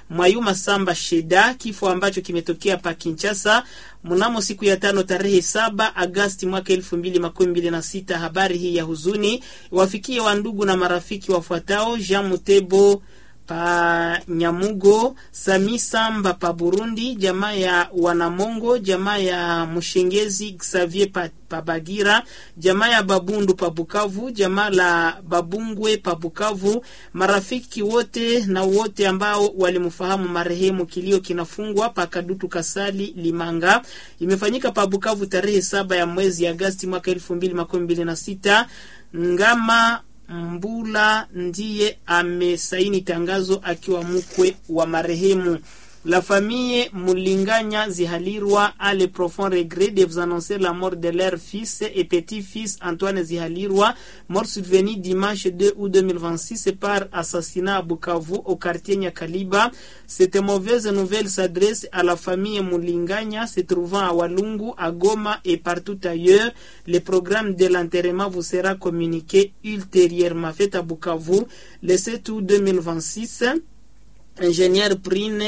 Mwayuma Samba Sheda, kifo ambacho kimetokea pa Kinshasa mnamo siku ya tano tarehe saba Agasti mwaka elfu mbili makumi mbili na sita. Habari hii ya huzuni wafikie wandugu na marafiki wafuatao: Jean Mutebo pa Nyamugo, Sami Samba pa Burundi, jamaa ya Wanamongo, jamaa ya Mshengezi Xavier pa, pa Bagira, jamaa ya Babundu pa Bukavu, jamaa la Babungwe pa Bukavu, marafiki wote na wote ambao walimfahamu marehemu. Kilio kinafungwa pa Kadutu Kasali Limanga. Imefanyika pa Bukavu tarehe saba ya mwezi Agasti mwaka elfu mbili makumi mbili na sita. Ngama Mbula ndiye amesaini tangazo akiwa mkwe wa marehemu. La famille Mulinganya Zihalirwa a le profond regret de vous annoncer la mort de leur fils et petit-fils Antoine Zihalirwa, mort survenu dimanche 2 août 2026 par assassinat à Bukavu au quartier Nyakaliba. Cette mauvaise nouvelle s'adresse à la famille Mulinganya se trouvant à Walungu, à Goma et partout ailleurs. Le programme de l'enterrement vous sera communiqué ultérieurement. Fait à Bukavu le 7 août 2026. Ingénieur Prine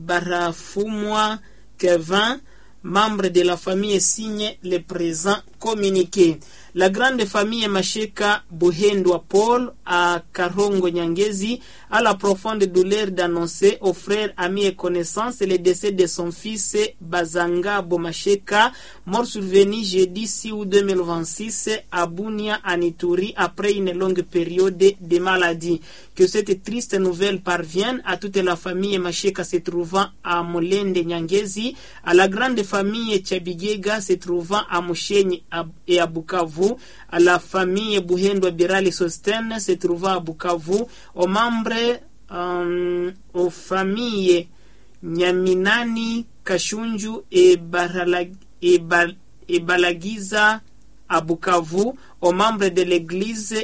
Barafumwa Kevin, membre de la famille, signe le présent communiqué. La grande famille Masheka Buhendwa Paul à Karongo Nyangezi a la profonde douleur d'annoncer aux frères, amis et connaissances le décès de son fils Bazanga Bomasheka, mort survenu jeudi 6 août 2026 à Bunia, en Ituri, après une longue période de maladie. Que cette triste nouvelle parvienne à toute la famille Masheka se trouvant à Molende Nyangezi, à la grande famille Chabigega se trouvant à Mushenyi et à Bukavu, à la famille Buhendwa Birali Sosten se trouvant à Bukavu, aux membres, um, aux familles Nyaminani, Kashunju et, Baralag, et, Bal, et Balagiza à Bukavu, aux membres de l'église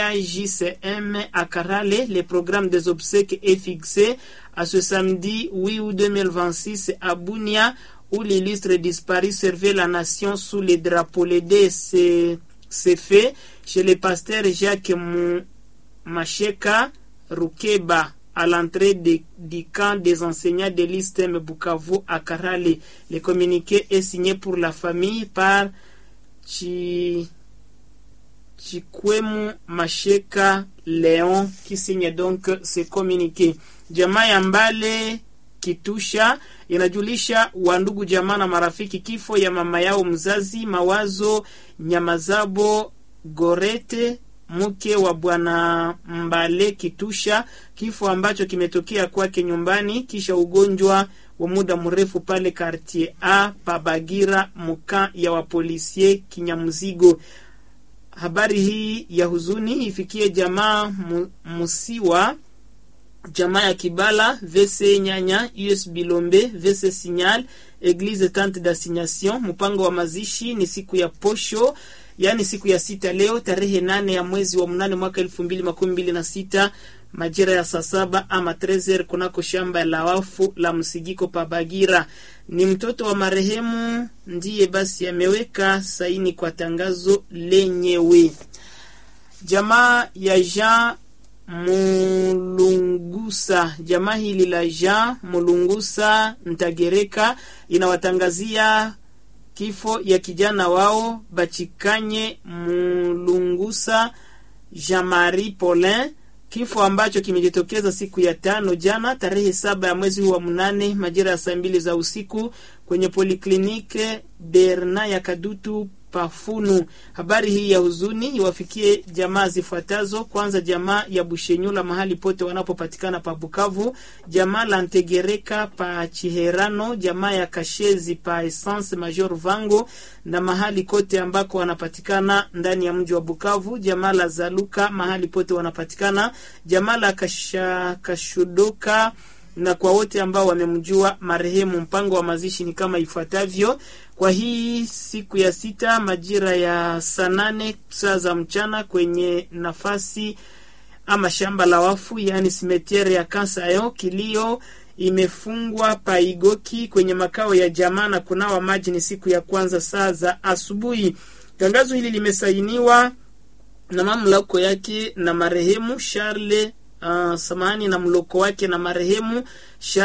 EAJCM à Karale, le programme des obsèques est fixé à ce samedi 8 août 2026 à Bunia, où l'illustre disparu servait la nation sous les drapeaux. L'aider s'est fait chez le pasteur Jacques Macheka Rukeba à l'entrée du camp des enseignants de l'ISTEM Bukavu à Karale. Le communiqué est signé pour la famille par Chi... Chikwemu Masheka Leon qui signe donc ce communiqué. Jamaa ya Mbale Kitusha inajulisha wandugu jamaa na marafiki kifo ya mama yao mzazi Mawazo Nyamazabo Gorete mke wa bwana Mbale Kitusha, kifo ambacho kimetokea kwake nyumbani kisha ugonjwa wa muda mrefu pale Quartier A Pabagira muka ya wapolisie Kinyamzigo. Habari hii ya huzuni ifikie jamaa Musiwa, jamaa ya Kibala, VC Nyanya, US Bilombe, VC Signal, Eglise Tante d'Assignation. Mpango wa mazishi ni siku ya posho yaani siku ya sita leo tarehe nane ya mwezi wa mnane mwaka elfu mbili makumi mbili na sita majira ya saa saba ama trezer kunako shamba la wafu la Msigiko Pabagira. Ni mtoto wa marehemu ndiye basi ameweka saini kwa tangazo lenyewe. Jamaa ya Jean Mulungusa, jamaa hili la Jean Mulungusa Ntagereka inawatangazia kifo ya kijana wao Bachikanye Mulungusa Jean-Marie Paulin, kifo ambacho kimejitokeza siku ya tano jana tarehe saba ya mwezi huu wa mnane majira ya saa mbili za usiku kwenye poliklinike Berna ya Kadutu Pafunu. Habari hii ya huzuni iwafikie jamaa zifuatazo. Kwanza, jamaa ya Bushenyula mahali pote wanapopatikana pa Bukavu, jamaa la Ntegereka pa Chiherano, jamaa ya Kashezi pa Essence Major Vango na mahali kote ambako wanapatikana ndani ya mji wa Bukavu, jamaa la Zaluka mahali pote wanapatikana, jamaa la Kasha, Kashudoka na kwa wote ambao wamemjua marehemu. Mpango wa mazishi ni kama ifuatavyo: kwa hii siku ya sita majira ya saa nane saa za mchana kwenye nafasi ama shamba la wafu, yaani simetiere ya Kansayo, kilio imefungwa paigoki kwenye makao ya jamaa na kunawa maji ni siku ya kwanza saa za asubuhi. Tangazo hili limesainiwa na mamlako yake na marehemu Charles uh, samahani na mloko wake na marehemu